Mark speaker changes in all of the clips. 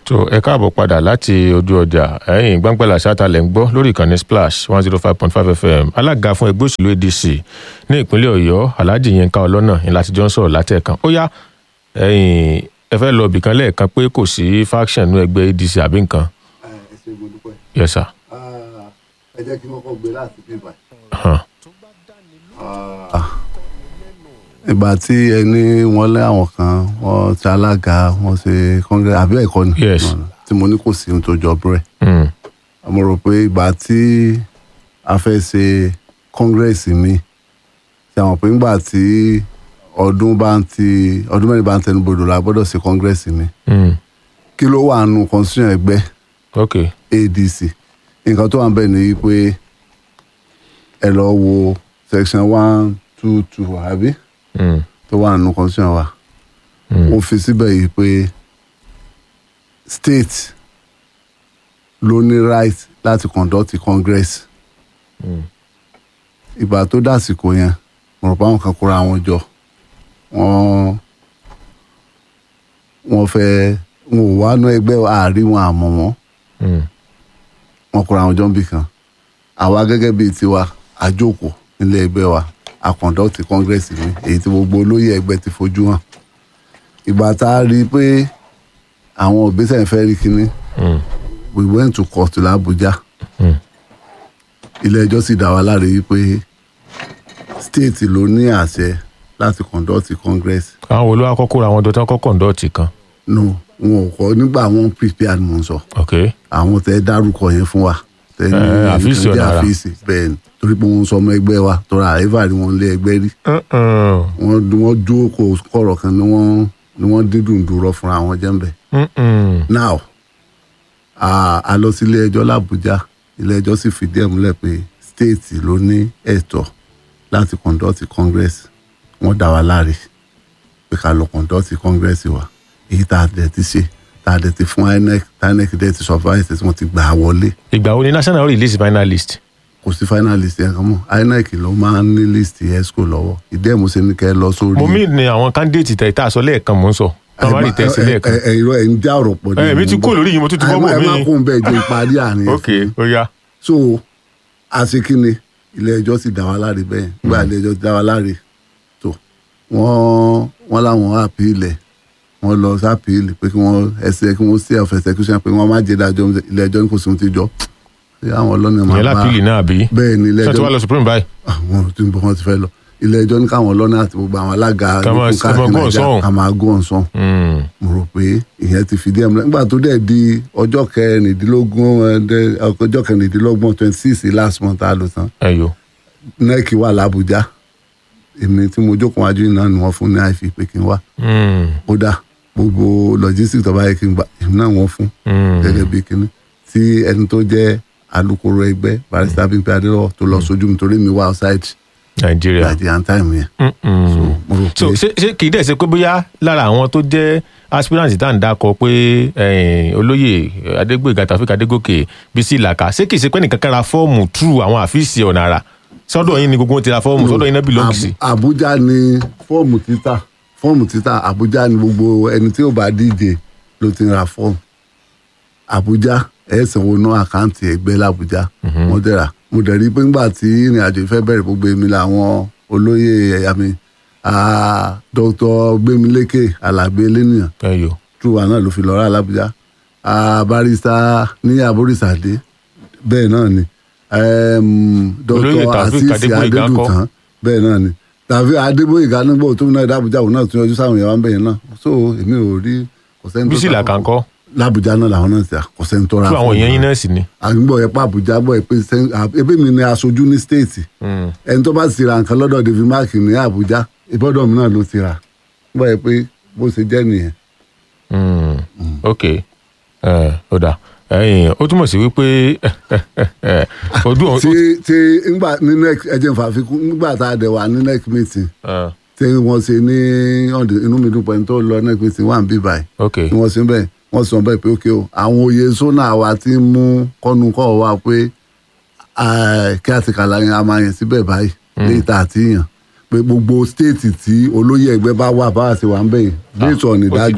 Speaker 1: tó ẹ káàbọ̀ padà láti ojú ọjà ẹ̀yìn gbàngbàlà sátálẹ̀ ń gbọ́ lórí ìkànnì splash one zero five point five fm alága fún ẹgbẹ́ òṣèlú adc ní ìpínlẹ̀ ọ̀yọ́ alhaji yinka ọlọ́nà ní láti jọ ń sọ̀rọ̀ látẹ̀kan ó yá ẹ̀yìn ẹ fẹ́ lọ bìkan lẹ́ẹ̀kan pé kò sí faction ní ẹgbẹ́ adc àbí nǹkan
Speaker 2: ẹ ṣe mo dúpẹ́.
Speaker 1: yes sir.
Speaker 2: ẹ jẹ́ kí n kọ́kọ́ gbé láti bí báyìí.
Speaker 1: Hàn.
Speaker 2: ìgbà tí ẹni wọn lé àwọn kan wọn ti alága wọn ṣe kọ́ngẹ́rẹ́ àbí ẹ̀kọ́ ni
Speaker 1: Yes.
Speaker 2: tí mo ní kò sí ohun tó jọ búrẹ́
Speaker 1: Mm.
Speaker 2: mo rò pé ìgbà tí a fẹ́ ṣe kọ́ngẹ́rẹ́sì mi ṣe àwọn pé ńgbà tí ọdún bá ń ti ọdún mẹ́rin bá ń tẹnu bodò la gbọ́dọ̀ ṣe kọ́ngẹ́rẹ́sì mi
Speaker 1: Mm.
Speaker 2: kí ló wà nù constitution ẹgbẹ́
Speaker 1: ok
Speaker 2: adc nǹkan tó wà ń bẹ̀ ni pé ẹ lọ wo section one two two àbí
Speaker 1: Mm.
Speaker 2: tó wà nínú constitution wa
Speaker 1: Mm.
Speaker 2: ó fi síbẹ̀ yìí pé state ló ní right láti conduct congress
Speaker 1: Mm.
Speaker 2: ìgbà tó dàsìkò yẹn mo rò pé àwọn kan kóra wọn jọ wọn wọn fẹ́ wọn ò wá ná ẹgbẹ́ àárín wọn àmọ́ wọn
Speaker 1: Mm.
Speaker 2: wọn kóra wọn jọ níbì kan àwa gẹ́gẹ́ bíi tiwa àjókòó nílé ẹgbẹ́ wa a conduct congress mi èyí tí gbogbo olóyè ẹgbẹ́ ti fojú hàn ìgbà tá a rí i pé àwọn òbísẹ̀ ń fẹ́ rí kinní
Speaker 1: Mm.
Speaker 2: we went to court l'Abuja
Speaker 1: Mm.
Speaker 2: ilé ẹjọ́ sì dá wa láre wípé state ló ní àṣẹ láti conduct congress
Speaker 1: àwọn wo ló wá kọ́kọ́ ra àwọn dọ́tà kọ́kọ́ ǹdọ́ọ̀tì kan
Speaker 2: no wọn ò kọ́ nígbà wọn prepare ni mo ń sọ
Speaker 1: ok
Speaker 2: àwọn tẹ dárúkọ yẹn fún wa tẹ ní
Speaker 1: Eh, àfíìsì
Speaker 2: ìtúndí
Speaker 1: ọ̀nà àrà.
Speaker 2: àfíìsì bẹ́ẹ̀ ni torí pé wọ́n sọ ọmọ ẹgbẹ́ wa tọ́ra àríwá rí wọn lé ẹgbẹ́ rí
Speaker 1: Mm-mm.
Speaker 2: wọ́n wọ́n dúró kó kọ̀rọ̀ kan ni wọ́n ni wọ́n dídùn dúró fúnra wọn jẹ́ǹbẹ̀.
Speaker 1: Mm-mm.
Speaker 2: now a a lọ sí ilé ẹjọ́ làbújá ilé ẹjọ́ sì fìdí ẹ̀ múlẹ̀ pé state ló ní ẹ̀tọ́ láti conduct congress wọ́n dá wa láre pé ká lọ conduct congress wa èyí tá a dẹ̀ ti ṣe tá a dẹ̀ ti fún inec tá inec dẹ̀ ti surprise tí wọ́n ti gbà á wọlé
Speaker 1: ìgbà wo ni national release final list
Speaker 2: kò sí finalist yẹn kan mọ́ inec ló máa ń ní list esco lọ́wọ́ ìdí ẹ̀ mo ṣe ní kẹ́ ẹ lọ sórí.
Speaker 1: mo mí ni àwọn candidate tẹ̀ tá a sọ lẹ́ẹ̀kan mò ń sọ
Speaker 2: ẹ
Speaker 1: àwọn rí
Speaker 2: má-
Speaker 1: tẹ̀sí
Speaker 2: ẹ-
Speaker 1: lẹ́ẹ̀kan
Speaker 2: ẹ- ẹ- irọ́ ẹ̀ ń já ọ̀rọ̀ pọ̀
Speaker 1: ẹ mi ti kúrò lórí yìí mo tún ti bọ́ bò
Speaker 2: ẹ
Speaker 1: mí
Speaker 2: má kún bẹ́ẹ̀ jẹ́ ìparí àárín
Speaker 1: ok ó yá
Speaker 2: so àṣekínni ilé ẹjọ́ sì dá wa láre bẹ́ẹ̀ nígbà ilé ẹjọ́ ti dá wa láre tó wọ́n wọ́n láwọn àpìlẹ̀ wọ́n lọ sápìlì pé kí wọ́n ẹsẹ̀ kí wọ́n sí of execution pé wọ́n má jẹ́ dájọ́ ilé ẹjọ́ ní kò sí ohun tí jọ ṣé àwọn ọlọ́ni máa
Speaker 1: ìyẹn lápìlì náà bí
Speaker 2: bẹ́ẹ̀ ni ilé
Speaker 1: ṣé tí
Speaker 2: ẹjọ́
Speaker 1: wàá lọ supreme báyìí
Speaker 2: àwọn tí ń bọ̀ wọ́n ti fẹ́ lọ ilé ẹjọ́ ní káwọn ọlọ́ni àti gbogbo àwọn alága
Speaker 1: Ká máa-
Speaker 2: yòókù
Speaker 1: ká máa
Speaker 2: káàkiri
Speaker 1: go on
Speaker 2: Nàìjíríà
Speaker 1: sọ́hùn.
Speaker 2: ká máa go on sọ́hùn
Speaker 1: Mm.
Speaker 2: mo rò pé ìyẹn ti fìdí ẹ̀ múlẹ̀ nígbà tó dẹ̀ di ọjọ́ kẹrìndínlógún ẹ̀, dẹ̀- ọjọ́ kẹrìndínlọ́gbọ̀n twenty six last month a lò tán
Speaker 1: ẹyọ
Speaker 2: nec wà làbújá èmi tí mo jókòó wájú náà ni wọ́n fún ní àìfi pé kí n wá
Speaker 1: Mm.
Speaker 2: kódà gbogbo logistics tó bá yẹ kí n gbà èmi náà wọ́n fún
Speaker 1: Mm.
Speaker 2: gẹ́gẹ́ bí kíní tí ẹni tó jẹ́ alukoro ẹgbẹ́ barrister Bímpé Adélọ́wọ̀ tó lọ sójú mi torí mi wá outside
Speaker 1: nàìjíríà
Speaker 2: Nigerian time yẹn
Speaker 1: Mm-mm.
Speaker 2: so mo rò
Speaker 1: so
Speaker 2: pé
Speaker 1: ṣé ṣé kì í dẹ̀ ṣe pé bóyá lára àwọn tó jẹ́ aspirant tá à ń dákọ pé eh, olóyè adégbòyègà tàfíkà adégòkè bísí ìlàkà ṣé kì í ṣe pé nìkan kan ra fọ́ọ̀mù true àwọn àfíìsì ọ̀nà àrà sọ́dọ̀ yín ni gbogbo wọn ti ra fọ́ọ̀mù sọ́dọ̀ yín náà belong sí.
Speaker 2: Abu- Abuja ni fọ́ọ̀mù títà fọ́ọ̀mù títà Abuja ni gbogbo ẹni tí ó bá díje ló ti ń ra fọ́ọ̀mù Abuja ẹ̀ sanwó ná àkáǹtì ẹgbẹ́ làbújá wọ́n dẹ̀ra mo dẹ̀ rí i pé ńgbà tí ìrìn àjò ìfẹ́ bẹ̀rẹ̀ gbogbo èmi làwọn olóyè ẹ̀yà mi ah, Dr. Gbémilékè Alábí Eléníyàn
Speaker 1: ẹyọ
Speaker 2: truwa náà ló fi lọ rà làbújá Ah, barrister ní aborísàdé bẹ́ẹ̀ náà ni Em,
Speaker 1: Olóyè
Speaker 2: Dr.
Speaker 1: Taofeek
Speaker 2: Asisi
Speaker 1: Adégbóyèga ńkọ́?
Speaker 2: Adédùtàn bẹ́ẹ̀ náà ni tàbí Adébóyèga nígbà tó náà dábùjá òun náà tún yọjú sáwọn èèyàn wa ń bẹ̀yẹn náà so èmi ò rí kò sẹ́ni tó
Speaker 1: bísí ìlàkà ńkọ́
Speaker 2: làbújá náà làwọn náà ti à kò sẹ́ni tó ra
Speaker 1: true àwọn
Speaker 2: fún
Speaker 1: èèyàn yín
Speaker 2: wọn.
Speaker 1: náà sì ni.
Speaker 2: àgbọ̀ yẹn pa Àbújá gbọ́ ẹ pé sẹ́ni- à, ebí mi ni aṣojú ní stéètì
Speaker 1: Mm.
Speaker 2: ẹni tó bá ti ra nǹkan lọ́dọ̀ David Mark ní Àbújá ìbọ́dọ̀ mi náà ló ti rà gbọ́ ẹ pé bó ṣe jẹ́ nìyẹn
Speaker 1: Mm. ok ẹ ó dà ẹyìn ó túmọ̀ sí wípé ojú
Speaker 2: tí tí ngbà ní nec ẹjẹ nfa fikún nígbà tá a dẹ̀ wà ní nec meeting
Speaker 1: ọ̀
Speaker 2: tí wọ́n ṣe ní ọ̀dẹ̀ inú mi dùn pẹ̀lú tó lọ nec meeting wà ń bí báyìí
Speaker 1: ok
Speaker 2: ni wọ́n ṣe ń bẹ̀ wọ́n sọ bẹ́ẹ̀ pé ókè o àwọn oyè sónà wa ti ń mú kọ́nu kọ́ wa pé ah, kí àti kàlà yẹn a máa yẹn síbẹ̀ báyìí léyìí tá a ti yàn pé gbogbo stéètì tí olóyè ẹgbẹ́ bá wà bá a ṣe wà ń bẹ̀ yìí based on
Speaker 1: ó ti
Speaker 2: ìdájọ́
Speaker 1: dá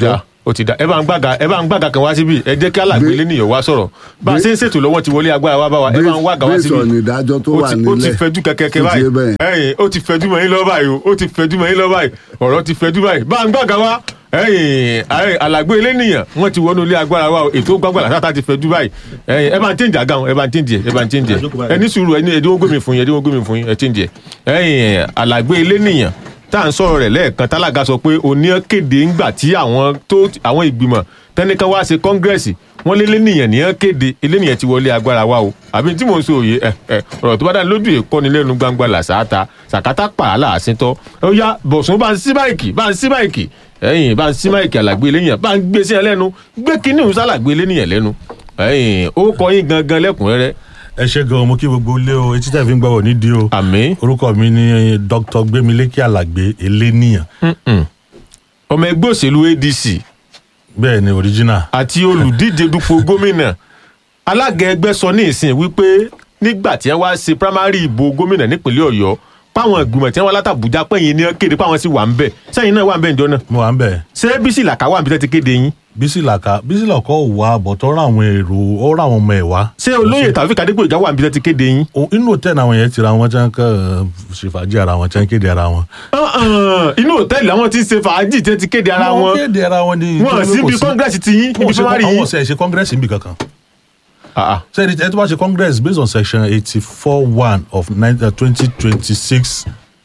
Speaker 1: ó ti da ẹ bá ń gbàgà ẹ bá ń gbàgà kan wá síbí ẹ jẹ́ kí alàgbé lé nìyẹn wá sọ̀rọ̀ bá a ṣe ń ṣètò lọ́wọ́ ti wọlé agbára wá bá wa ẹ bá ń wàgà wá síbí
Speaker 2: bẹ́ẹ̀ sọ ní ìdájọ́ tó
Speaker 1: ó
Speaker 2: wà
Speaker 1: ti ó ti
Speaker 2: nílẹ̀
Speaker 1: fẹjú kẹkẹkẹ
Speaker 2: tó ti yé
Speaker 1: báyìí
Speaker 2: bẹ́ẹ̀.
Speaker 1: ẹ̀yin ó ti fẹjú mọ́ yín lọ báyìí o ó ti fẹjú mọ́ yín lọ báyìí ọ̀rọ̀ ti fẹjú báyìí bá ń gbàgà wá ẹ̀yin ẹ̀yin alàgbé elénìyàn wọ́n ti wọnú ilé agbára wa o ètò gbàgbàlà sáta ti fẹjú báyìí ẹ̀yin ẹ bá ń tẹ̀ǹjà gan ẹ bá ń tẹ̀ǹjẹ ẹ bá ń tẹ̀ǹjẹ ẹ ní sùúrù ẹ ní ẹdínwó gómìn fún yín ẹdínwó gómìn fún yín ẹ tẹ̀ǹjẹ ẹ̀yin alàgbé elénìyàn tá à ń sọ̀rọ̀ rẹ̀ lẹ́ẹ̀kan tálága sọ pé òní kéde ńgbà tí àwọn tó àwọn ìgbìmọ̀ tẹnikan wá ṣe kọ́ngírẹ́sì wọ́n lé lẹ́nìyàn ní kéde elénìyàn ti wọlé agbára wa o àbí tí mò ń sọ òye ẹ ẹ ọ̀rọ̀ tó bá dá lójú ìkọ́ni lẹ́nu gbangba làṣáta sàkátà pààlà àṣetọ́ ó yá bọ̀sùn bá ń sí máìkì bá ń sí máìkì ẹ̀yìn bá ń sí máìkì àlàgbé eléyàn bá ń gbé sí ẹ lẹ́nu gbé kínní òun sálàgbé eléyàn lẹ́nu ẹ̀yìn ó kọ yín gangan lẹ́kùnrẹ́rẹ́
Speaker 3: ẹ ṣe gan mo kí gbogbo ilé o etí tẹ̀ fi ń gbọ́wọ́ nídìí o
Speaker 1: àmín
Speaker 3: orúkọ mi ni dr gbémilékè alàgbé eléníyàn
Speaker 1: Mm-mm. ọmọ ẹgbẹ́ òṣèlú adc
Speaker 3: bẹ́ẹ̀ ni original
Speaker 1: àti olùdíje dupò gómìnà alága ẹgbẹ́ sọ ní ìsìn wípé nígbà tí wọ́n wá ṣe primary ìbò gómìnà nípínlẹ̀ ọ̀yọ́ páwọn ìgbìmọ̀ tí wọ́n wá látàbújá pẹ̀yìn ní kéde páwọn sì wà ń bẹ̀ sẹ́yìn náà wà ń bẹ̀ ǹjọ́ náà
Speaker 3: mo wà ń bẹ̀
Speaker 1: ṣé bísí làkà wà níbi tẹ́ ti kéde yín
Speaker 3: bísí làkà bísí làkọ́ wà bọ̀ tó rán àwọn èrò ó rán àwọn ọmọ ẹ̀ wá
Speaker 1: ṣé olóyè tàbí kàdégbò ìjà wà níbi tẹ́ ti kéde yín.
Speaker 3: O- inú hòtẹ́ẹ̀lì àwọn yẹn ti ra wọn tí wọ́n kàn ṣèfàjì ara wọn tí wọ́n kéde ara wọn.
Speaker 1: Uh-uh. inú hòtẹ́ẹ̀lì àwọn tí ń ṣe fàájì tẹ́ ti kéde ara
Speaker 3: Wọ́n
Speaker 1: wọn
Speaker 3: kéde ara wọn ní.
Speaker 1: wọn sí ibi kọ́ngírẹ́sì ti yín ibi
Speaker 3: Wọ́n ṣe-
Speaker 1: primary
Speaker 3: àwọn
Speaker 1: yín.
Speaker 3: ọ̀sẹ̀ ṣe congress níbi kankan.
Speaker 1: Ah, ah.
Speaker 3: sẹ́ni ẹ tó bá ṣe congress based on section eighty four one of twenty twenty six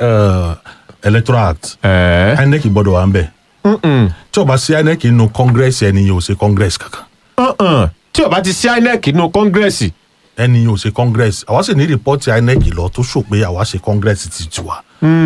Speaker 3: electoral act
Speaker 1: Ẹ̀ẹ́.
Speaker 3: inec gbọ́dọ̀ wà ń bẹ̀.
Speaker 1: Mm-mm.
Speaker 3: tí o bá sí inec nínú congress ẹni yóò ṣe congress kankan
Speaker 1: Uh-uh. tí o bá ti sí inec nínú kọ́ngírẹ́sì
Speaker 3: ẹni yóò ṣe congress àwa sì ní rìpọ́tì inec lọ tó ṣò pé àwa ṣe congress ti tiwa.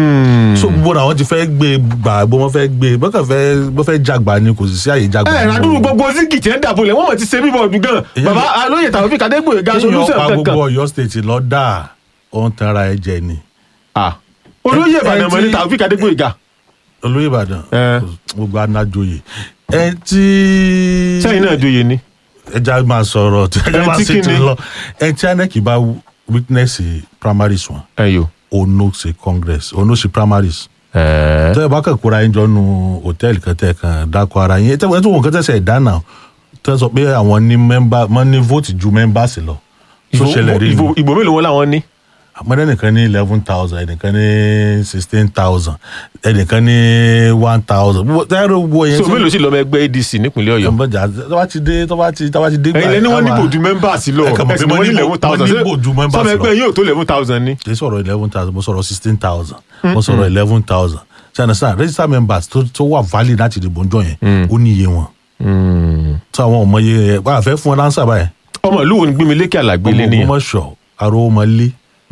Speaker 3: so gbogbo àwọn ti fẹ́ gbé gbà bó wọ́n fẹ́ gbé bọ́kàn fẹ́ bó fẹ́ jàgbá ni kò sì sí àyè jàgbá.
Speaker 1: ẹ ràdúrú gbogbo zigi tí ẹ ń dàbò lẹ wọn mọ ti ṣe bíbọọdù gan
Speaker 3: Èyí-
Speaker 1: baba alóye tàbí fi kàdégbò ìga solution
Speaker 3: èèyàn pa
Speaker 1: kankan
Speaker 3: gbogbo Ọ̀yọ́ state lọ dà ó ń tanra ẹ jẹ ni.
Speaker 1: Ah. olóyè
Speaker 3: ẹ-
Speaker 1: ìbàdàn
Speaker 3: ẹ
Speaker 1: mọ ní
Speaker 3: ti-
Speaker 1: tàbí fi kàdégbò ìga
Speaker 3: olóyè ìbàdàn
Speaker 1: Ẹ.
Speaker 3: gbogbo anájòyè ẹ tí
Speaker 1: sẹ́yìn náà joyè ni
Speaker 3: ẹja máa sọ̀rọ̀ tí ẹja
Speaker 1: Ẹ
Speaker 3: máa
Speaker 1: tí
Speaker 3: ṣètò
Speaker 1: kíni?
Speaker 3: lọ ẹ tí inec bá witness primaries wọn
Speaker 1: ẹyọ
Speaker 3: ono ṣe congress ono ṣe primaries
Speaker 1: ẹẹ
Speaker 3: tẹ́ ẹ bá kàn kóra yín jọ nu hòtẹ́ẹ̀lì kan tẹ́ ẹ kàn dákọ̀ ara yín ẹ tẹ́ ẹ tó wọn kàn tẹ́sẹ̀ dáná tẹ́ ẹ sọ pé àwọn ní mẹ́mbà wọ́n ní vote ju members lọ tó ṣẹlẹ̀ rí
Speaker 1: ìbò
Speaker 3: ni
Speaker 1: ìbò mélòó wọn làwọn ní.
Speaker 3: àmọ́dé nìkan ní eleven thousand ẹnìkan ní sixteen thousand ẹnìkan ní one thousand tẹ́rù wo yẹn
Speaker 1: so mélòó sì lọ́mọ ẹgbẹ́ adc nípínlẹ̀ ọ̀yọ́
Speaker 3: ọmọdé tó bá ti dé tó bá ti tó bá ti dé
Speaker 1: ẹ̀yin lẹni wọn ní bòjú members lọ
Speaker 3: Ẹ kàn mọ̀ pé
Speaker 1: ẹsìn
Speaker 3: mo
Speaker 1: wọn ní
Speaker 3: ní
Speaker 1: eleven
Speaker 3: bò-
Speaker 1: thousand
Speaker 3: mo ní bòjú members
Speaker 1: sọmọ
Speaker 3: lọ.
Speaker 1: ẹgbẹ́ yóò tó eleven thousand ni.
Speaker 3: kì í sọ̀rọ̀ eleven thousand mo sọ̀rọ̀ sixteen thousand mo sọ̀rọ̀ eleven thousand ṣe understand register members tó tó wà valid láti dìbò ń jọ yẹn ó ní iye wọn tó àwọn ọmọ iye wà á fẹ́ fún ọ lánsà báyìí
Speaker 1: ọmọ ìlú wo ni gbémi lékè àlàgbé lé
Speaker 3: ọmọ
Speaker 1: nìyẹn.
Speaker 3: Ògbómọ̀ṣọ́ aró ọmọ lé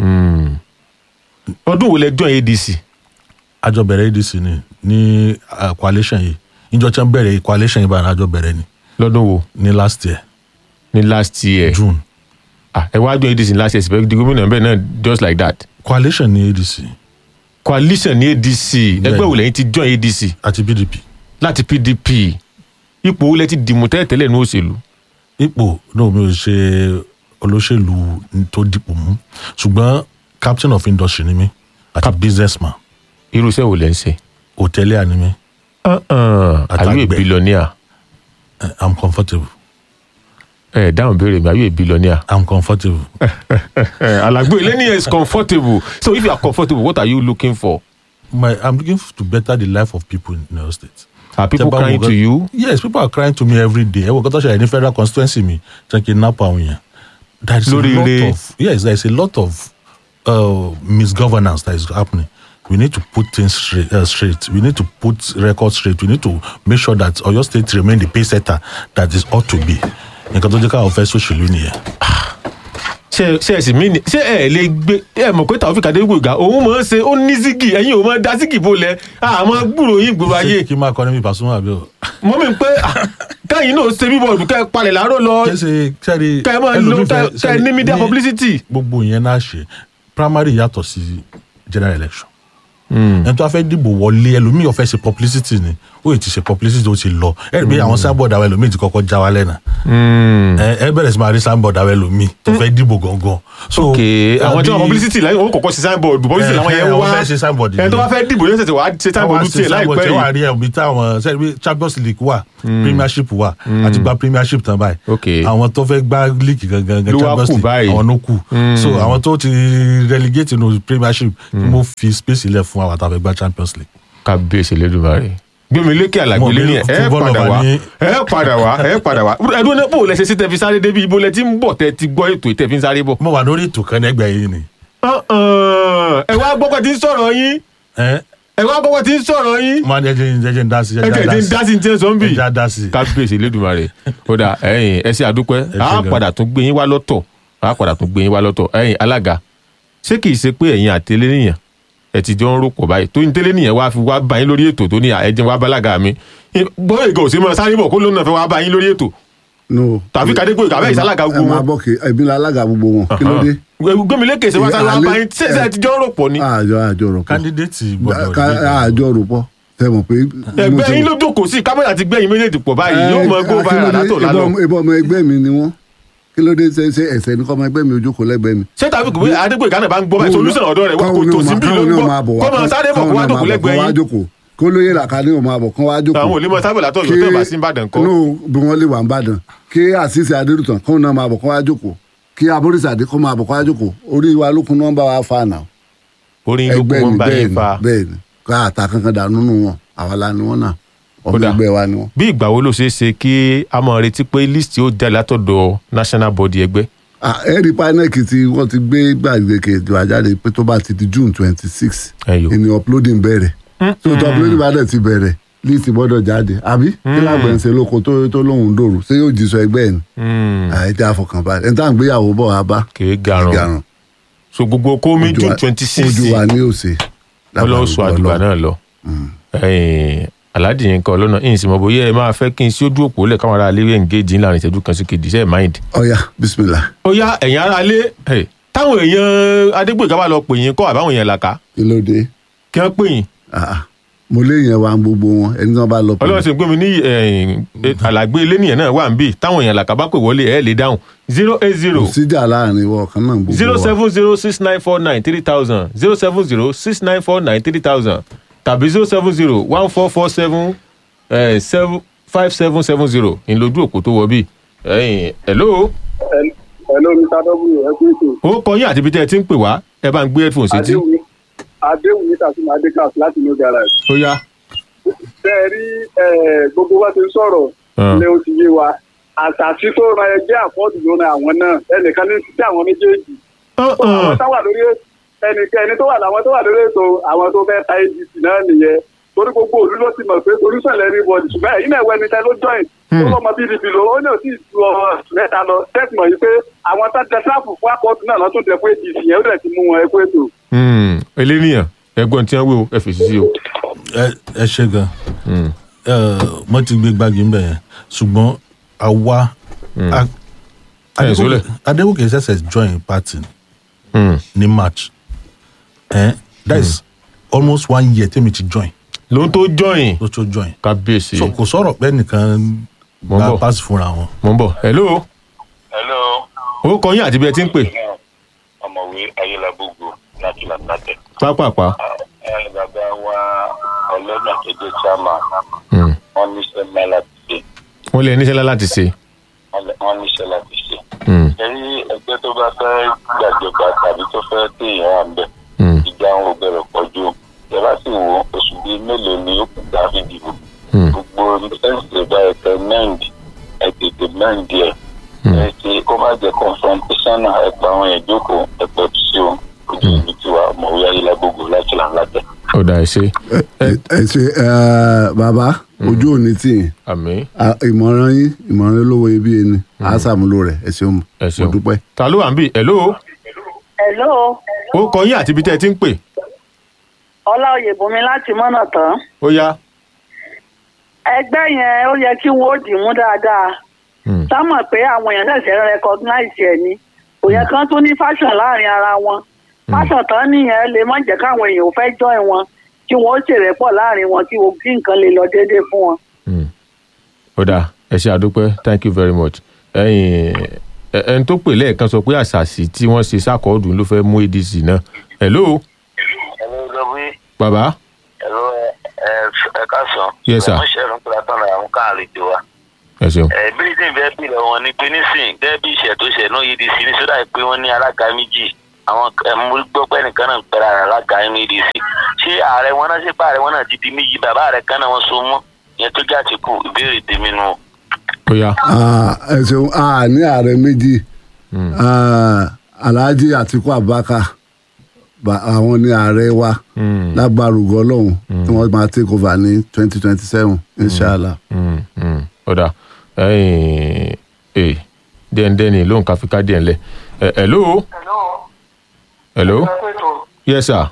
Speaker 1: ọdún wo lẹ join adc.
Speaker 3: àjọ bẹ̀rẹ̀ adc ni ní ah, coalition yìí níjọ tí wọ́n bẹ̀rẹ̀ coalition yìí báyìí àjọ bẹ̀rẹ̀ ni
Speaker 1: lọ́dún wo
Speaker 3: ní last year
Speaker 1: ní last year.
Speaker 3: june
Speaker 1: Ah, ẹ wá join adc ní last year síbẹ̀ di gómìnà bẹ́ẹ̀ náà just like that.
Speaker 3: coalition ní adc
Speaker 1: coalition ní adc ẹgbẹ́ wo lẹ́yìn ti join adc
Speaker 3: àti pdp
Speaker 1: láti pdp ipò wo lẹ ti dìmú tẹ́lẹ̀tẹ́lẹ̀ ní òṣèlú.
Speaker 3: ipò náà mi ò ṣe olóṣèlú tó dìpò mú ṣùgbọ́n captain of industry ni mí àti businessman
Speaker 1: irú iṣẹ́ wo lẹ ń ṣe.
Speaker 3: hòtẹ́líà ni mí
Speaker 1: are you a
Speaker 3: Àtàgbẹ̀.
Speaker 1: billionaire.
Speaker 3: Eh, i'm comfortable
Speaker 1: ẹ dáhùn béèrè mi are you a billionaire.
Speaker 3: i'm comfortable
Speaker 1: alagbo ileniyan is comfortable so if you are comfortable what are you looking for.
Speaker 3: my i'm looking to better the life of people in Oyo state.
Speaker 1: are people
Speaker 3: Tẹ́ bá wo
Speaker 1: crying to
Speaker 3: gan-
Speaker 1: you.
Speaker 3: yes people are crying to me every day ẹ wọ kọ́tọ́ ṣẹlẹ̀ ní federal constituency mi jẹ́ kí n nap àwọn èèyàn. there is
Speaker 1: Lórí
Speaker 3: a lot
Speaker 1: ilé-
Speaker 3: of yes there is a lot of uh, misgovernance that is happening we need to put things straight, uh, straight we need to put records straight we need to make sure that Oyo state remain the pace setter that is ought to be nǹkan tó jẹ́ káwọn fẹ́ sòṣèlú nìyẹn.
Speaker 1: ṣe ṣe ẹsìn mi ni ṣé ẹ lè gbé ẹ mọ̀ pé Taofeek Adégboyega òun mọ̀ ọ́n ṣe ó ní zigi ẹ̀yin ò mọ̀ dá zigi bolẹ̀ àmọ́ gbúròó yín gbòòrò ayé
Speaker 3: kí n máa kọ́ ní mi Pasuma àbí o.
Speaker 1: mọ́ mi pé ah, káyìn náà ṣe bíbọ̀ ọ̀dùn kẹ́ ẹ palẹ̀ láàárọ̀ lọ
Speaker 3: kẹsẹ kẹri
Speaker 1: kẹ́ ẹ máa lo kẹ́ kẹ́ ẹ ní media publicity.
Speaker 3: gbogbo yẹn náà ṣe primary yàtọ̀ sí general election ẹni tó a fẹ́ dìbò wọlé ẹlòmíì ọ̀fẹ́ ṣe publicity ni ó yìí ti ṣe publicity ó ti lọ ẹ rí i pé àwọn sábọ̀d àwọn ẹlòmíì ti kọ́kọ́ já wa lẹ́nà ẹ ẹ bẹ̀rẹ̀ sí máa rí sábọ̀d àwọn ẹlòmíì tó fẹ́ dìbò gangan. so
Speaker 1: ok àwọn tí wọn
Speaker 3: bí-
Speaker 1: publicity láyé wọn kọ́kọ́ ṣe signboard publicity
Speaker 3: Eh,
Speaker 1: làwọn yẹn
Speaker 3: eh,
Speaker 1: wá
Speaker 3: àwọn fẹ́ ṣe signboard
Speaker 1: ẹni tó bá fẹ́ dìbò yóò ṣẹ̀ṣẹ̀ wá ṣe signboard
Speaker 3: Wá sí
Speaker 1: tiẹ̀
Speaker 3: signboard
Speaker 1: láìpẹ́
Speaker 3: tí wàá
Speaker 1: yìí
Speaker 3: rí ẹ̀mí táwọn sẹ́ni pé champions league wà premiership wà àti gba premiership tán báyìí
Speaker 1: Ok.
Speaker 3: àwọn tó fẹ́ gbá league gangan
Speaker 1: Ló wá
Speaker 3: champions
Speaker 1: kù
Speaker 3: league
Speaker 1: báyìí.
Speaker 3: àwọn ló kù so àwọn tó ti relegate nínú premiership mo fi space ilẹ̀ fún àwọn àtàwọn fẹ́ gbá champions league.
Speaker 1: kábíyèsí lẹ́dùnmáre gbẹmí lékè àlàgbélé
Speaker 3: Mo
Speaker 1: ni
Speaker 3: bí
Speaker 1: ẹ
Speaker 3: football
Speaker 1: padà
Speaker 3: lover
Speaker 1: wá
Speaker 3: ní-
Speaker 1: ẹ padà wá ẹ padà wá ẹdún náà bò lẹsẹ sí tẹfí sáré débi ibo lẹ ti ń bọ̀ tẹ ti gbọ́ ètò ìtẹfí sáré bọ̀.
Speaker 3: mo wà lórí ètò kan nẹgbẹ yìí ni.
Speaker 1: ẹ wá gbọ́kọ̀ tí ń sọ̀rọ̀ yín
Speaker 3: ẹ
Speaker 1: ẹ wá gbọ́kọ̀ tí ń sọ̀rọ̀ yín
Speaker 3: máa ń jẹjẹ jẹjẹ ń dá sí
Speaker 1: ẹ tẹ̀ tí ń dá sí ní tí ń sọ ń bì.
Speaker 3: ẹja dá sí.
Speaker 1: kábíyèsí lẹ́dùnmáre kódà ẹ̀yin ẹ ṣe àdúpẹ́
Speaker 3: ṣé
Speaker 1: a
Speaker 3: gan.
Speaker 1: padà tún gbé yín wá lọ́tọ̀ a padà tún gbé yín wá lọ́tọ̀ ẹ̀yin alága ṣé kìí ṣe pé ẹ̀yin àtẹlẹ́ nìyẹn ẹ ti jọ ń rò pọ̀ báyìí tó ń tẹ́lẹ̀ nìyẹn wá fi wá bá yín lórí ètò tó ní ẹ̀jẹ̀ wá bálága mi bóyá ìgò òsè máa sáré bọ̀ kó ló náà fẹ́ wá bá yín lórí ètò
Speaker 2: no.
Speaker 1: tàbí kàdégbò ìkàwé ìsálága
Speaker 2: ẹ
Speaker 1: gbogbo
Speaker 2: máa
Speaker 1: wọn.
Speaker 2: bọ̀ kí ẹbí la alága gbogbo wọn kí ló dé.
Speaker 1: gbẹmílẹ́kẹ̀ ṣe wá sáré wá bá yín ṣé ṣe ti jọ ń rò pọ̀ ni.
Speaker 2: àjọ àjọ rò pọ̀
Speaker 3: kandidate gbọ́dọ̀
Speaker 2: Ká-
Speaker 3: dé.
Speaker 2: àjọ rò pọ̀ tẹ mọ̀ pé.
Speaker 1: ẹgbẹ́ yín ló jókòó sí kámẹ́rà ti gbẹ̀yìn méjèèjì pọ̀ báyìí yóò mọ go viral látò lálọ́.
Speaker 2: ìbọn ọmọ ẹgbẹ́ mi ni wọ́n kí ló dé ṣe ṣe ẹsẹ̀ ní kọ́ ọmọ ẹgbẹ́ mi ojú kò lẹ́gbẹ́ mi.
Speaker 1: ṣé tàbí kò bí adégbò ìkànnì bá ń gbọ́ báyìí solution ọ̀dọ́ rẹ̀ wá kò tó sí bí ló ń gbọ́ kó máa sáré bọ̀ kó wá dòkó lẹ́gbẹ̀ẹ́ yín.
Speaker 2: yín. kó lóye làkà ní òun àbọ̀ kán wá jókòó.
Speaker 1: àwọn olè mọ sábẹ̀ látọ̀ yóò tó bá sí ìbàdàn kọ́.
Speaker 2: inú bí wọ́n lè wà ń bàdàn kí àṣìṣe adérùtàn kó náà máa bọ̀ kán wá jókòó kí aborísàdé kó máa bọ̀ kán wá jókòó orí wa lókun náà ń bá wa fa náà
Speaker 1: orin ló kún
Speaker 2: ẹgbẹ́
Speaker 1: wọn
Speaker 2: ni
Speaker 1: bá
Speaker 2: bẹ́ẹ̀
Speaker 1: yín
Speaker 2: ni
Speaker 1: fa.
Speaker 2: bẹ́ẹ̀ ni ká àtà kankan dànù nù wọn àwa la ni wọn náà ọmọ
Speaker 1: Kódà.
Speaker 2: ẹgbẹ́ wa ni wọn.
Speaker 1: bí ìgbà wo ló ṣeé ṣe kí a máa retí pé list yóò jáde látọ̀dọ̀ national body ẹgbẹ́.
Speaker 2: Ah, ẹ̀rí pánẹ́ẹ̀kì tí wọ́n ti gbé gbàgbéke ìjọba jáde pé tó bá ti di june twenty six
Speaker 1: Ẹyọ.
Speaker 2: ìní uploading bẹ̀rẹ̀ tó tó uploading bá dẹ̀ ti bẹ̀rẹ̀ list gbọ́dọ̀ jáde àbí kí lágbẹ̀ ń ṣe lóko tó tó lóhùn dòrò ṣé yóò jí sọ ẹgbẹ́ ẹ̀ ni àyè tí a fọkàn balẹ̀ ẹ̀ tá à ń gbéyàwó bọ̀ wá bá
Speaker 1: kì í garun
Speaker 2: garun
Speaker 1: so gbogbo kómi
Speaker 2: Ojú
Speaker 1: june
Speaker 2: wa-
Speaker 1: twenty six
Speaker 2: ojú wa ní òsè
Speaker 1: ọlọ́run sọ àdùgbà náà lọ. Ẹ̀yin, aládìí yín kan ọlọ́nà yìí sì mọ bóyá ẹ máa fẹ́ kí n sí ojú òpó lẹ̀ káwọn ará ilé engage ńlá ìṣẹ́jú kan sí kejì ṣe é mind.
Speaker 2: ọ̀ya bisimilah
Speaker 1: ó yá ẹ̀yin ará ilé ẹ̀, táwọn èèyàn adégbèká bá lọ pè yín kọ́ àbáwọn èèyàn làkà
Speaker 2: kí ló dé
Speaker 1: kí wọ́n pè yín
Speaker 2: Ah, ah. mo lé yẹn wa gbogbo wọn ẹni tí wọn bá lọ pè
Speaker 1: ọlọ́run ṣe pé mi ní ẹ̀yìn, àlàgbé ilé nìyẹn náà wà ń bì táwọn èèyàn làkà bá pè wọlé ẹ̀ lè dáhùn zero eight zero
Speaker 2: kò síjà láàrin ìwọ ọ̀kan náà gbogbo
Speaker 1: zero
Speaker 2: wa.
Speaker 1: seven zero six nine four nine three thousand zero seven zero six nine four nine three thousand tàbí zero seven zero one four four seven seven five seven seven zero ìlójú òpó tó wọ bí. ẹ̀yin, hello
Speaker 4: Hello, Mr. W. Ẹ kú ètò.
Speaker 1: ó kọ yín àti ibi tẹ́ ẹ ti ń pè wá ẹ bá ń gbé headphone sétí
Speaker 4: Adéwì Adéwì Tasuma Adekas láti New Garage.
Speaker 1: ó yá.
Speaker 4: Ṣé ẹ rí eh, gbogbo wa ti ń sọ̀rọ̀
Speaker 1: Ah.
Speaker 4: lé o ti yé wa. Àtàtì tó ra ẹgbẹ́ àpọ́ọ̀dù ló ra àwọn náà. Ẹnìkan ní títí àwọn méjèèjì. Àwọn tó wà lórí ẹnìkan ẹni tó wà láwọn tó wà lórí ètò àwọn tó fẹ́ ta ADC náà nìyẹn. Torí gbogbo òlú ló ti mọ̀ pé solution lẹ́rí bọ̀dì ṣùgbọ́n ẹ̀yin náà wẹ́ni tẹ́ ló join. Tó lọ́mọ PDP lò ó ní òtí ju ọ̀rọ̀ mẹ́ta lọ. Tẹ́sí mọ̀ yìí pé àwọn tó dẹ sáàpù fún àpọ́ọ̀dù náà lọ́tún dẹ fún ADC yẹn ó dẹ̀ ti mú wọn ẹ kú ètò.
Speaker 1: Hmm, eléníyàn ẹ̀gbọ́n tí wọ́n wí o ẹ fèsì sí o.
Speaker 3: ẹ ẹ ṣe gan ẹ mo ti gbé gbági ń bẹ yẹn ṣùgbọ́n àwa a-
Speaker 1: Ẹ sólẹ̀.
Speaker 3: Adéwòkè ṣẹ̀ṣẹ̀ join party
Speaker 1: Hmm.
Speaker 3: ní march ẹ that is almost one year tèmi ti join
Speaker 1: ló ń tó join
Speaker 3: ló tó join
Speaker 1: kábíyèsí
Speaker 3: so kò sọ̀rọ̀ pé nìkan
Speaker 1: Mo ń
Speaker 3: gba
Speaker 1: bọ̀.
Speaker 3: pass fúnra wọn.
Speaker 1: mo ń bọ̀ hello
Speaker 5: hello
Speaker 1: ó kọ yín àti ibi ẹ ti ń pè
Speaker 5: ọmọwé ayélujábógo láti làtàtẹ.
Speaker 1: pápápá.
Speaker 5: ẹ bàbá wa ọlọ́nà tó jẹ́ chairman
Speaker 1: Hmm.
Speaker 5: wọ́n níṣẹ́ mẹ́ láti ṣe
Speaker 1: wọ́n lé níṣẹ́ láti ṣe.
Speaker 5: wọ́n níṣẹ́ láti ṣe.
Speaker 1: Hmm.
Speaker 5: ẹ̀rí ẹgbẹ́ tó bá fẹ́ gbàjọba tàbí tó fẹ́ tí èèyàn wà ń bẹ̀
Speaker 1: Hmm.
Speaker 5: ìjà ń bẹ̀rẹ̀ pọ̀ jù ẹ bá sì wò ó, oṣù bíi mélòó ni ó kù tá a fi dìbò
Speaker 1: Hmm.
Speaker 5: gbogbo ẹ̀sìn ìbá ẹ̀tẹ̀ mẹ́ǹdì ẹ̀ tètè mẹ́ǹdì ẹ̀ ẹ̀ ṣe kó má jẹ́ confrontation náà ẹ̀ pa àwọn ìjókòó ẹ̀ pẹ̀ tù sí o ojú ìlú tiwa ọmọwé ayélujábógo láti làǹlàtẹ̀.
Speaker 1: ó dà ẹ ṣe
Speaker 2: ẹ ẹ ṣe ẹ, bàbá ojú òní tì yín
Speaker 1: àmì
Speaker 2: Ah, ìmọ̀ràn yín ìmọ̀ràn olówó ibi ẹni á sàmúlò rẹ̀ ẹ ṣeun
Speaker 1: ẹ
Speaker 2: mo
Speaker 1: ṣeun
Speaker 2: dúpẹ́.
Speaker 1: ta ló wà ń bì hello
Speaker 6: hello
Speaker 1: ó kọ yín àti ibi tẹ́ ẹ ti ń pè
Speaker 6: ọlá oyèbùnmi láti mọ́nà tán
Speaker 1: ó yá.
Speaker 6: ẹgbẹ́ yẹn ó yẹ kí wọ́n ó dì mú dáadáa
Speaker 1: Hmm.
Speaker 6: tá mọ̀ pé àwọn èèyàn ṣẹ̀ṣẹ̀ ń recognize ẹ̀ ni kò yẹ kán tún ní fashion láàrin ara wọn fashion tán nìyẹn lè má jẹ́ káwọn èèyàn ò fẹ́ join wọn kí wọ́n ṣèrẹ́pọ̀ láàrin wọn kí wo- kí nǹkan lè lọ déédéé fún wọn.
Speaker 1: Mm. ó dáa ẹ ṣe àdúpẹ́ thank you very much ẹ̀yin ẹ- ẹni tó pè lẹ́ẹ̀kan sọ pé àṣàṣì tí wọ́n ṣe sákọ̀ọ́dù ló fẹ́ mú adc náà hello
Speaker 5: ẹ̀rọ ìjọba
Speaker 1: bàbá
Speaker 5: ẹ̀rọ ẹ̀ káàsán.
Speaker 1: Yes, sir.
Speaker 5: ẹ̀mú ṣẹ̀rùn pẹ̀lú àtọ́nà àwọn káàrin ti wa.
Speaker 1: ẹ ṣeun
Speaker 5: bí tí n fẹ́ bí lọ wọn ni pé nísìn gẹ́gẹ́ bí ìṣẹ̀ tó ṣẹ̀ náà yìí di sí ní sódà pé wọ́n ní alága méjì àwọn ẹ̀mú gbọ́ pé nìkan náà ń pẹ̀lú ara alága medc ṣé ààrẹ wọn náà ṣe pé ààrẹ wọn náà ti di méjì bàbá ààrẹ kan náà wọn so mọ́ ìyẹn tó já ti kù ìbéèrè tèmi nù.
Speaker 1: ó yá
Speaker 2: Ah, ẹ ṣeun a ní ààrẹ méjì Ah, alhaji atiku abubakar ba- àwọn ní ààrẹ wa
Speaker 1: Mm.
Speaker 2: lágbàrúgọ ọlọ́run tí wọ́n máa take over ní twenty twenty seven inshallah.
Speaker 1: Mm, mm. ó dáa ẹ̀yin ẹ̀ dẹ́ndẹ́ni ló ń ka fi ká díẹ̀ ńlẹ̀ Ẹ- hello hello yes sir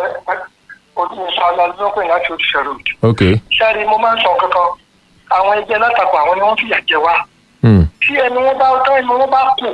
Speaker 7: olùsọ̀lá ló pè láti òṣìṣẹ́ road.
Speaker 1: ok
Speaker 7: sẹ́ẹ̀rì mo máa ń sọ kankan àwọn ẹgbẹ́ látakò àwọn ni wọ́n fìyà jẹ wá.
Speaker 1: Mm.
Speaker 7: tí ẹni wọn bá tán ẹni wọn bá kù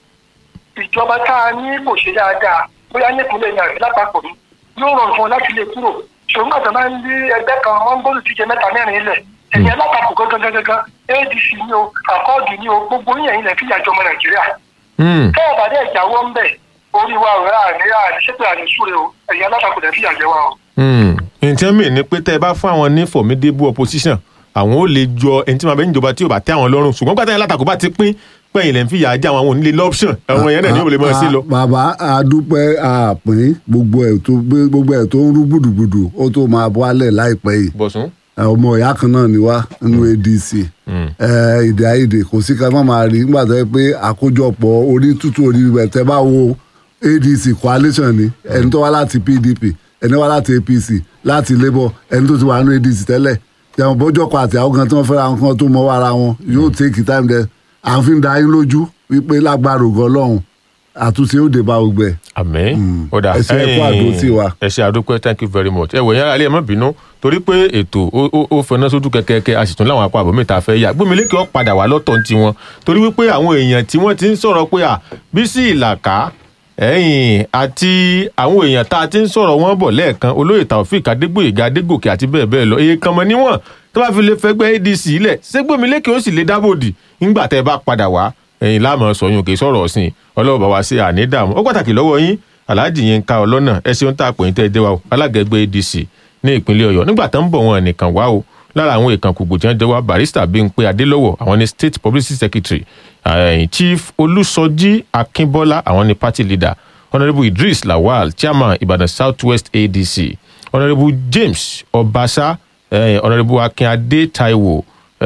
Speaker 7: ìjọba tá a ní kò ṣe dáadáa bóyá nípínlẹ̀ ní àbí lápapọ̀ ni yóò rọrùn fún wọn láti lè kúrò ṣùgbọ́n àti máa ń lé ẹgbẹ́ kan wọ́n ń gbọ́dọ̀ tíjẹ mẹ́ta mẹ́rin ilẹ̀ ẹ̀yìn alátakò gangan gangan adc ni o àkọọ́dù ni o gbogbo yín ilẹ̀ fìyà jọmọ nàìjíríà
Speaker 1: Mm.
Speaker 7: tẹ́ẹ̀ bá dẹ̀ jáwọ́ ń bẹ̀ orí wa ò rà ní àníṣẹ́pẹ̀ àníṣúre o ẹ̀yìn alátakò dẹ̀ fìyà jẹ wá o.
Speaker 1: Mm. ǹjẹ́ mi ni pé tẹ́ ẹ bá fún àwọn ní formidable opposition àwọn ò lè jọ ẹni tí màá bẹ níjọba tí ò bá tẹ́ àwọn lọ́rùn ṣùgbọ́n gbàtà yẹn látakò bá ti pín pẹ̀yìn lẹ́ ń fìyà jẹ àwọn àwọn onílé lọ́pṣọ̀n àwọn yẹn náà ní òòlù mọ́ sí lọ.
Speaker 2: Ah, bàbá àdúpẹ́ àpín gbogbo ẹ̀ tó gbogbo ẹ̀ tó ń rú gbùdùgbùdù ó tó máa bọ́ alẹ̀ láìpẹ́ yìí
Speaker 1: bọ̀sùn.
Speaker 2: ẹ, ọmọ ìyá kan náà ni wá nínú adc ẹ, èdè àìyedè kò sí ká má máa rí nígbà tó yẹ pé àkójọpọ̀ orí tútù orí ibẹ̀ tẹ́ bá wo adc coalition ni ẹni tó wá láti pdp ẹni wá láti apc láti labour ẹni tó ti wà nínú adc tẹ́lẹ̀ jẹun bọ́jọ́ kan àti àwọn kan tí wọ́n fẹ́ra wọn kan tó mọ́ wàrà wọn yóò take time there à ń fi da yín lójú wípé lágbára ògo ọlọ́run àtúnṣe ó dé bá gbogbo ẹ̀.
Speaker 1: àmín ó dà
Speaker 2: ẹ ṣé, ẹ kú àdó sí wa.
Speaker 1: ẹ ṣe àdúpẹ́ thank you very much ẹ wò yẹn alẹ́ ẹ má bínú torí pé ètò ó- ó ó fẹná sójú kẹkẹkẹ a sì tún láwọn apá àbọ̀mẹ́ta fẹ́ yà gbómilékè ó padà wá lọ́tọ̀ ti wọn torí wípé àwọn èèyàn tí wọ́n ti ń sọ̀rọ̀ pé à Bísí Ìlàkà ẹ̀yìn àti àwọn èèyàn tá a ti ń sọ̀rọ̀ wọn bọ̀ lẹ́ẹ̀kan olóyè Taofik Adégbòyèga Adégòkè àti bẹ́ẹ̀ bẹ́ẹ̀ lọ èyí kan mọ́ níwọ̀n tó bá fi lè fẹ́gbẹ́ ADC ilẹ̀ ṣé gbómilékè ó sì lè dábòdì nígbà tẹ́ ẹ bá padà wá ẹ̀yìn láàmú sọyún kì í sọ̀rọ̀ ọ̀sìn ọlọ́wọ́ bá wa ṣe àní dààmú ó pàtàkì lọ́wọ́ yín Alhaji Yínká Ọlọ́nà ẹ ṣeun tá a pè ní tẹ́ ẹ dé wa o alága ẹgbẹ́ ADC ní ìpínlẹ̀ Ọ̀yọ́ nígbà tó ń bọ̀ wọn nìkan wá o lára àwọn ìkàn kùgbò tí wọ́n jẹ́ wá barista Bímpé Adélọ́wọ̀ àwọn ní state publicity secretary eh, chief Olúsọjí Akínbọ́lá àwọn ní party leader honourable Idris Lawal chairman Ibadan South West ADC honourable James Ọbaṣá eh, honourable Akínadé Taiwo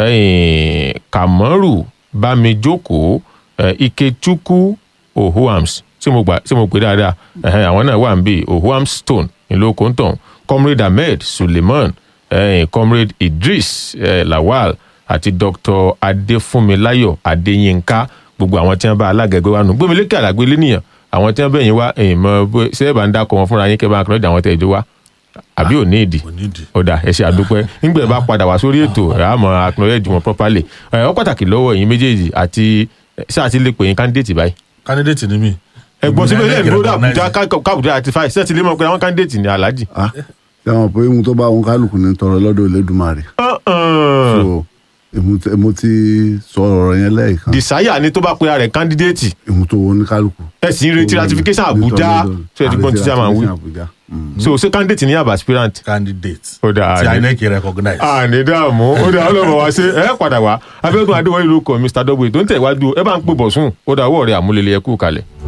Speaker 1: eh, Kamaru Bámijókòó eh, Ikechukwu Ohuams tí mo gbà tí mo pè dáadáa ẹhẹn àwọn náà wà ń bí Ohuams Stone ìlú Okonton comrade Ahmed Suleiman eh, comrade Idris eh, Lawal àti Dr. Adéfúnmiláyọ̀ Adéyínká gbogbo àwọn tí wọ́n bá alága ẹgbẹ́ wa nù gbómilékè àlágbé lẹ́nìyàn àwọn tí wọ́n bẹ̀yìn wá èyí mọ bó ṣé ẹ bá ń dákọ̀ wọn fúnra yín kẹ́ bá ń kọ́ àwọn tẹ̀ ẹ̀jọ́ wa àbí ò ní ìdí
Speaker 3: kò nídìí.
Speaker 1: ọ̀dà ẹ ṣe àdúpẹ́ nígbà bá padà wá sórí ètò ẹ̀ á mọ acknowledge wọn properly ẹ̀ ọ́ pàtàkì lọ́wọ́ ẹ̀yin méjèèjì àti ṣáà ti lè pè yín candidate báyìí
Speaker 3: candidate ni mí.
Speaker 1: ẹ̀gbọ́n síbẹ̀ ilé ìgbòho
Speaker 3: Recognize
Speaker 1: àbújá kábùjá àti fáì ṣé ti lè mọ̀ pé àwọn candidate ni alhaji.
Speaker 2: ah ṣe wọn pé ohun tó bá wọn kálukú ní tọrọ lọ́dọ̀ Olódùmarè so èmu tí- èmu ti sọ ọ̀rọ̀ yẹn lẹ́ẹ̀kan
Speaker 1: desire ni tó bá pe ara rẹ̀ candidate
Speaker 2: èmu tó wọn ní kálukú.
Speaker 1: ẹ sì ń retí ratification àbújá ṣé ẹ ti gbọ́n tí a máa ń wí
Speaker 2: Àbújá. Mm.
Speaker 1: so ṣé candidate ni àbá aspirant.
Speaker 3: candidate.
Speaker 1: Ó dáa,
Speaker 3: tí
Speaker 1: àní-
Speaker 3: INEC recognize.
Speaker 1: àní dààmú ó dà ọlọ́mọ wá ṣe ẹ padà wá abẹ́gun adéwọ́lé ló kọ mr w tó ń tẹ̀wájú ẹ bá ń pè bọ̀ sùn ó dà ọwọ́ rẹ̀ àmúlẹ̀lẹ̀ ẹ kú kalẹ̀.